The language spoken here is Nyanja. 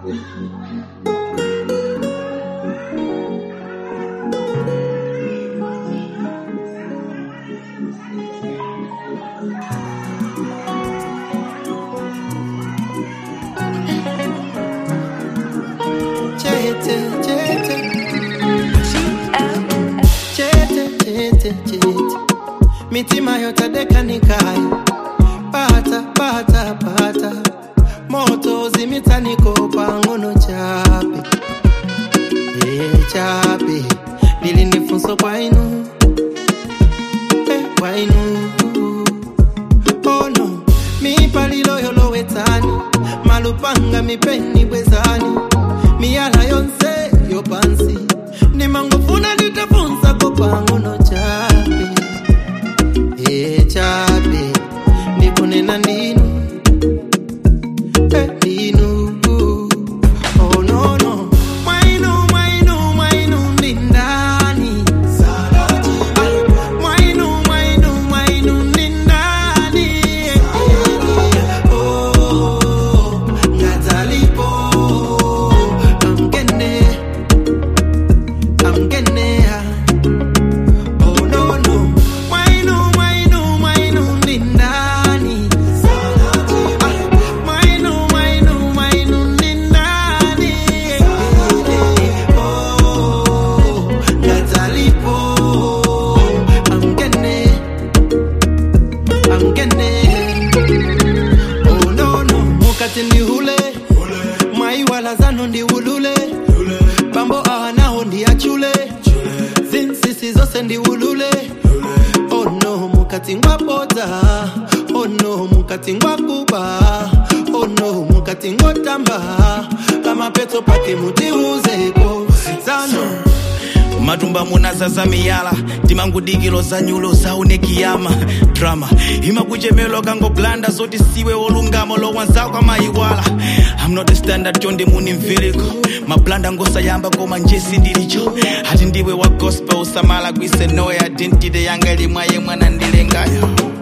Chete, chete. Chete, chete, chete. Mitima yote dekanikai pata pata pata moto zimitaniko pangono chape e chape lilinifunso kwainu e kwainu ono mipaliloyolowetani malupanga mipeni bwezani miyala yonse yopansi nimangofuna nditafunsa kopangono chape e chape ndikunena ndinu e ndinu oh no no mwainu mwainu mwainu ndindani mwainu mwainu mwainu ndindani oh ngadzalipo amgene amgenea Oh no no, mwainu mwainu mwainu ni nani? Ah, Mwainu mwainu mwainu ni nani? Oh, ngadzalipo. Amgene, amgene. Oh no no, mukati ndi hule mwaiwala zanu ndi ulule bambo awanaho ndi achule zinsisi zose ndi ulule ono mukati ngwabodza ono mukati ngwakuba ono mukati ngotamba pamapeto pake mutiuzeko zanu matumba munazaza miyala timangudikilo za nyulo zaone kiyama drama imakuchemelo kangoblanda zoti siwe wolungama lowanzako amayiwala I'm not a standard chonde muni mviliko mablanda ngosayamba koma njesi ndilicho ati ndiwe wa gospel usamala kwise noya identity yanga ilimwaye mwana ndilengayo